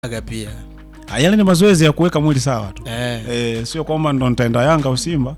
aga pia Ah, Yale ni mazoezi ya kuweka mwili sawa tu. eh. Eh, sio kwamba ndo nitaenda Yanga au Simba.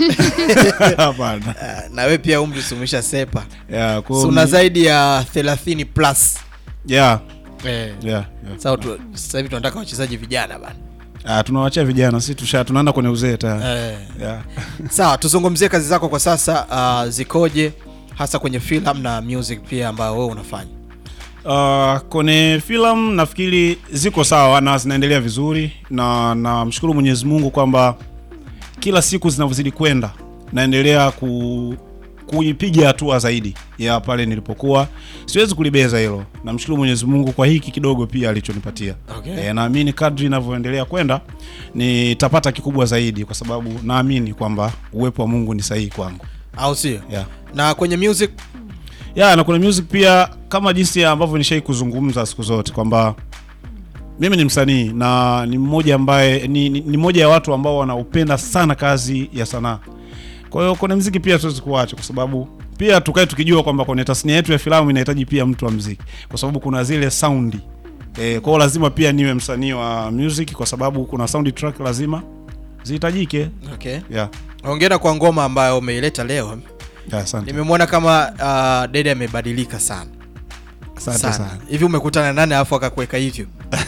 Hapana. Ah, na we pia umri sumesha sepa Yeah, kwa so una zaidi ya 30 plus yeah, eh. yeah, yeah. Sasa tu- sasa hivi tunataka wachezaji vijana bana Ah, tunawachia vijana sisi tusha tunaenda kwenye uzee tayari. eh. Yeah. Sawa, tuzungumzie kazi zako kwa sasa uh, zikoje hasa kwenye film na music pia ambayo wewe unafanya Uh, kwenye filamu nafikiri ziko sawa na zinaendelea vizuri na namshukuru Mwenyezi Mungu kwamba kila siku zinavyozidi kwenda naendelea ku kuipiga hatua zaidi ya pale nilipokuwa. Siwezi kulibeza hilo. Namshukuru Mwenyezi Mungu kwa hiki kidogo pia alichonipatia. Okay. E, naamini kadri inavyoendelea kwenda nitapata kikubwa zaidi kwa sababu naamini kwamba uwepo wa Mungu ni sahihi kwangu. au sio Yeah. na kwenye music ya na kuna music pia kama jinsi ambavyo nishai kuzungumza siku zote kwamba mimi ni msanii na ni mmoja ambaye ni, ni, ni moja ya watu ambao wanaupenda sana kazi ya sanaa kwa hiyo kwenye mziki pia tuwezi kuacha kwa sababu pia tukae tukijua kwamba kwenye tasnia yetu ya filamu inahitaji pia mtu wa mziki kwa sababu kuna zile saundi e, kwa hiyo lazima pia niwe msanii wa music kwa sababu kuna soundtrack lazima zihitajike okay. yeah. hongera kwa ngoma ambayo umeileta leo yeah, asante nimemwona kama uh, dede amebadilika sana asante sana sana hivi umekutana nani alafu akakuweka hivyo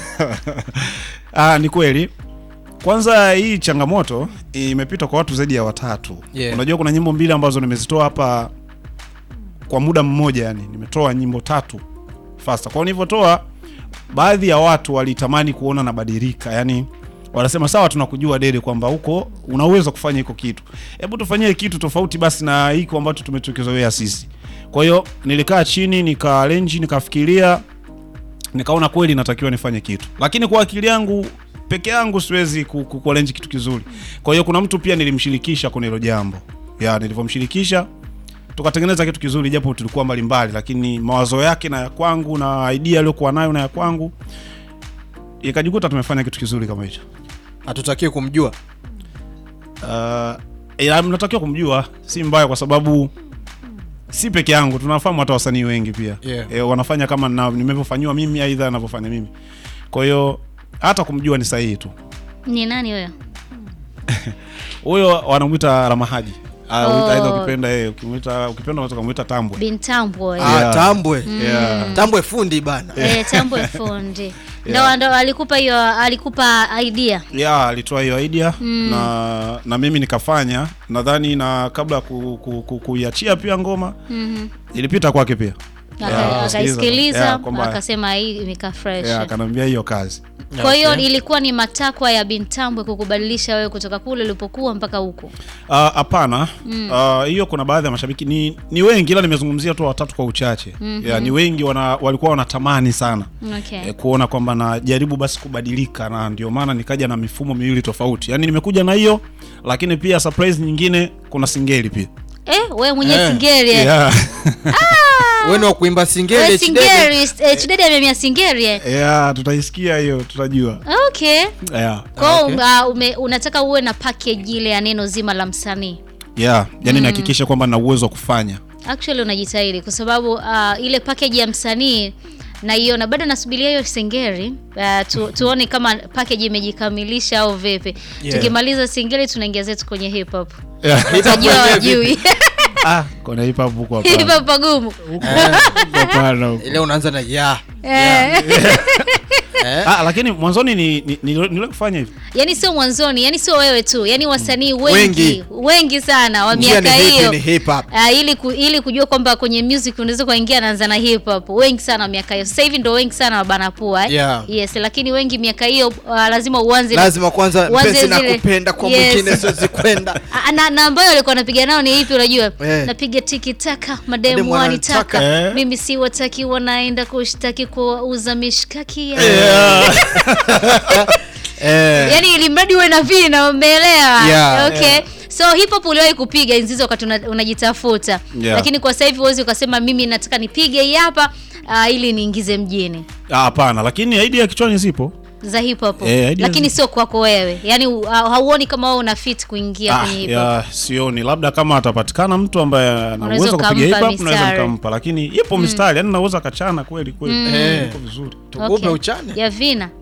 Ah, ni kweli. Kwanza hii changamoto imepita kwa watu zaidi ya watatu. Yeah. Unajua kuna nyimbo mbili ambazo nimezitoa hapa kwa muda mmoja, yani nimetoa nyimbo tatu fasta. Kwa hiyo nilivyotoa, baadhi ya watu walitamani kuona nabadilika, yani wanasema sawa, tunakujua Dede kwamba huko una uwezo wa kufanya hiko kitu, hebu tufanyie kitu tofauti basi na hiko ambacho tumetukizoea sisi. Kwa hiyo nilikaa chini nika arrange, nikafikiria nikaona kweli natakiwa nifanye kitu, lakini kwa akili yangu peke yangu siwezi ku- ku- kuarrange kitu kizuri. Kwa hiyo kuna mtu pia nilimshirikisha kwenye hilo jambo ya, nilivyomshirikisha tukatengeneza kitu kizuri, japo tulikuwa mbalimbali, lakini mawazo yake na ya kwangu na idea aliyokuwa nayo na ya kwangu ikajikuta tumefanya kitu kizuri kama hicho. hatutakiwi kumjua Uh, ila mnatakiwa kumjua, si mbaya, kwa sababu si peke yangu, tunafahamu hata wasanii wengi pia Yeah. e, wanafanya kama na nimevyofanyiwa mimi, aidha anavyofanya mimi. Kwa hiyo hata kumjua ni sahihi tu. Ni nani huyo? Huyo wanamwita Ramahaji. Ah, Oh. aidha ukipenda yeye, ukimwita ukipenda unaweza kumuita Tambwe. Bintambwe. ah, Yeah. tambwe Yeah. tambwe fundi bana Eh, Tambwe fundi. Yeah. Ndo ndo alikupa hiyo alikupa idea. Yeah, alitoa hiyo idea na na mimi nikafanya. Nadhani na kabla ya ku, ku, ku, kuiachia pia ngoma Mhm. ilipita kwake pia. Aka- Yeah, Akaisikiliza yeah, kwamba- akasema hii imekaa fresh. Yeah, akanambia hiyo kazi. Kwa hiyo Okay. ilikuwa ni matakwa ya Bintambwe kukubadilisha wewe kutoka kule ulipokuwa mpaka huko. Ah, Hapana. Ah, hiyo kuna baadhi ya mashabiki ni, ni wengi ila nimezungumzia tu watatu kwa uchache. Yeah, ni wengi wana, walikuwa wanatamani sana Okay. e, kuona kwamba najaribu basi kubadilika, na ndio maana nikaja na mifumo miwili tofauti. Yaani nimekuja na hiyo, lakini pia surprise nyingine, kuna singeli pia Eh, wewe mwenye Eh, singeri. eh. yeah. wewe ni wa kuimba singeli Wewe Chidede. singeri, eh, Chidede amemia singeri. eh. yeah, tutaisikia hiyo, tutajua Okay. yeah. Kwa hiyo Okay. uh, ume- unataka uwe na package ile ya neno zima la msanii. Yeah. Yani nihakikishe kwamba na uwezo wa kufanya Actually unajitahidi kwa sababu uh, ile package ya msanii naiona bado nasubiria hiyo singeri uh, tu, tuone kama package imejikamilisha au vipi. Yeah. Tukimaliza singeri tunaingia zetu kwenye hip hop. yeah. Utajua wajui. ah, kuna hip hop huko Hip hapana. hop pagumu. Hapana huko. ile unaanza na ya Eh. eh? Ah, lakini mwanzoni ni ni- ni- niliwahi kufanya hivi Yaani sio mwanzoni, yani sio wewe tu, yani wasanii wengi Wengi. wengi, sana wa Njia miaka ni hipi, hiyo ni hip hop Uh, ili ku, ili kujua kwamba kwenye music unaweza kuingia naanza na hip hop. Wengi sana wa miaka hiyo. Sasa hivi ndo wengi sana wabana pua eh? Yeah. Yes, lakini wengi miaka hiyo uh, lazima uanze na- lazima kwanza Uanze mpenzi na zile- kupenda kwa Yes. mwingine siwezi kwenda Ah, na, na ambayo alikuwa anapiga nao ni ipi unajua? Eh. Napiga tiki taka, Mademu mademu wanitaka. wananitaka. Eh. Mimi si wataki wanaenda kushtaki kuuza mishkaki ya. eh, Yaani ili mradi uwe na vina umeelewa? Yeah. okay. So hip hop uliwahi kupiga enzi hizo wakati una- unajitafuta. Yeah. Lakini kwa sasa hivi huwezi ukasema mimi nataka nipige hii hapa uh, ili niingize mjini Ah, hapana lakini idea kichwani zipo za hip hop. Eh, idea Lakini zi- sio kwako wewe. Yaani uh, hauoni kama wewe una fit kuingia Ah, kwenye hip hop. ya, sioni labda kama atapatikana mtu ambaye ana Unaweza uwezo wa kupiga hip ukampa hop naweza mistari. nikampa lakini ipo mistari yani naweza kachana kweli kweli Eh. iko vizuri tukupe uchane Ya vina.